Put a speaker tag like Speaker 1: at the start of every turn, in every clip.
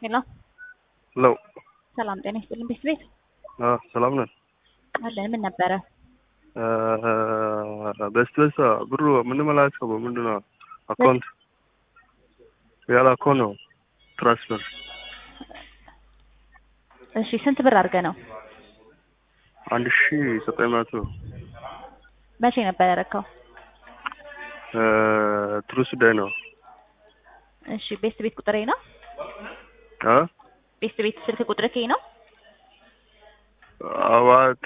Speaker 1: ሄሎ
Speaker 2: ሄሎ
Speaker 1: ሰላም ጤና ይስጥልን ቤት ቤት
Speaker 2: ሰላም ነን።
Speaker 1: አለን ምን ነበረ?
Speaker 2: በስት በስት ብሩ የምንመላቸው ምንድን ነው? አካውንት ያለ አካውንት ነው ትራንስፈር።
Speaker 1: እሺ ስንት ብር አድርገህ ነው?
Speaker 2: አንድ ሺ ዘጠኝ መቶ
Speaker 1: መቼ ነበር ያደረከው?
Speaker 2: ትሩስ ዳይ ነው።
Speaker 1: እሺ ቤት ቤት ቁጥሬ ነው?
Speaker 2: አ
Speaker 1: ቤት ቤት ስልክ ቁጥር ከይ ነው?
Speaker 2: አዋተ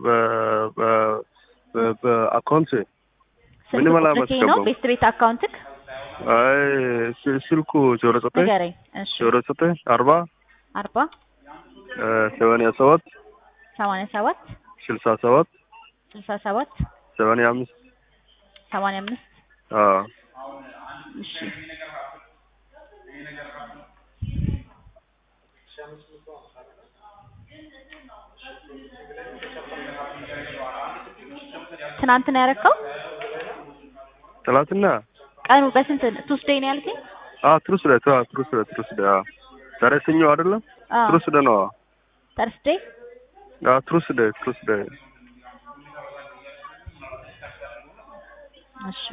Speaker 2: በአካውንት
Speaker 1: ስልክ
Speaker 2: ምንም
Speaker 1: ቁጥር ከይ ነው?
Speaker 2: አላስገባም።
Speaker 1: ቤት ቤት አካውንትክ
Speaker 2: አይ ስ- ስልኩ ዜሮ ዘጠኝ
Speaker 1: ንገረኝ። እሺ
Speaker 2: ዜሮ ዘጠኝ አርባ
Speaker 1: አርባ
Speaker 2: ሰማንያ ሰባት
Speaker 1: ሰማንያ ሰባት
Speaker 2: ስልሳ ሰባት
Speaker 1: ስልሳ ሰባት
Speaker 2: ሰማንያ አምስት
Speaker 1: ሰማንያ አምስት
Speaker 2: አዎ
Speaker 1: እሺ ትናንት ነው ያደረከው?
Speaker 2: ትላንትና
Speaker 1: ቀኑ በስንት ቱስዴይ ነው ያልከኝ?
Speaker 2: አዎ ትሩስ ዳይ አዎ ትሩስ ዳይ ትሩስ ዳይ አዎ ዛሬ ሰኞ አይደለም
Speaker 1: አዎ
Speaker 2: ትሩስ ዳይ ነው
Speaker 1: ተርስዴይ
Speaker 2: አዎ ትሩስ ዳይ ትሩስ ዳይ
Speaker 1: እሺ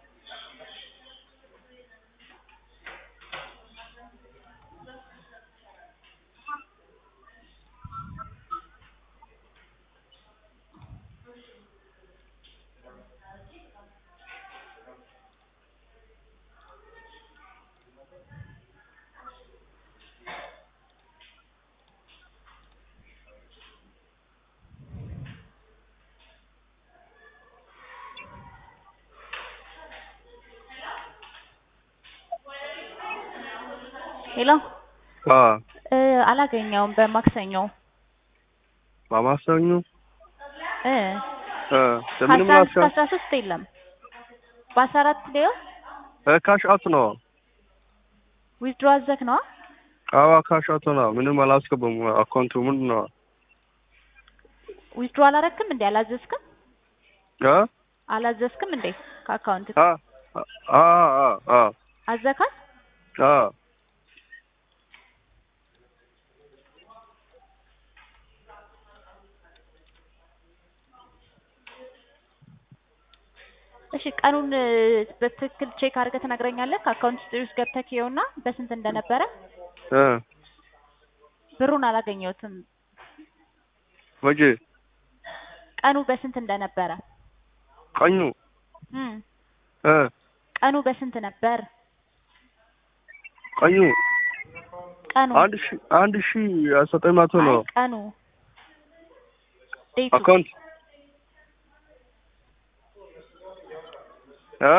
Speaker 1: ሄሎ
Speaker 2: አዎ
Speaker 1: እ አላገኘውም በማክሰኞ
Speaker 2: ማማሰኙ
Speaker 1: እ
Speaker 2: እ ለምንም
Speaker 1: ከአስራ አንድ እስከ
Speaker 2: ላስካ
Speaker 1: አስራ ሶስት የለም በአስራ አራት ሊዮ
Speaker 2: ካሽ አውት ነው
Speaker 1: ዊዝድሮ አዘክ ነዋ
Speaker 2: አዎ ካሽ አውት ነው ምንም አላስገባም አካውንቱ ምንድን ነው
Speaker 1: ዊዝድሮ አላረክም እንዴ አላዘዝክም
Speaker 2: አ
Speaker 1: አላዘዝክም እንዴ ከአካውንት
Speaker 2: አ አ አ አ
Speaker 1: አዘካል
Speaker 2: አ
Speaker 1: እሺ ቀኑን እ በትክክል ቼክ አድርገህ ትነግረኛለህ ከአካውንት ሂስትሪ ውስጥ ገብተህ ይኸውና በስንት እንደነበረ
Speaker 2: እ
Speaker 1: ብሩን አላገኘሁትም
Speaker 2: መቼ
Speaker 1: ቀኑ በስንት እንደነበረ
Speaker 2: ቀኙ
Speaker 1: እም
Speaker 2: እ
Speaker 1: ቀኑ በስንት ነበር
Speaker 2: ቀኙ
Speaker 1: ቀኑ
Speaker 2: አንድ ሺ አንድ ሺ ዘጠኝ መቶ
Speaker 1: አይ
Speaker 2: ነው
Speaker 1: ቀኑ ዴቱ
Speaker 2: አካውንት አ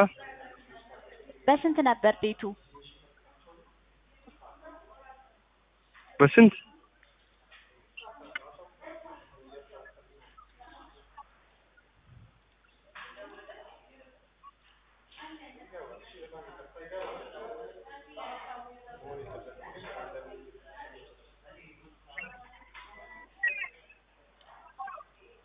Speaker 1: በስንት ነበር ዴቱ
Speaker 2: በስንት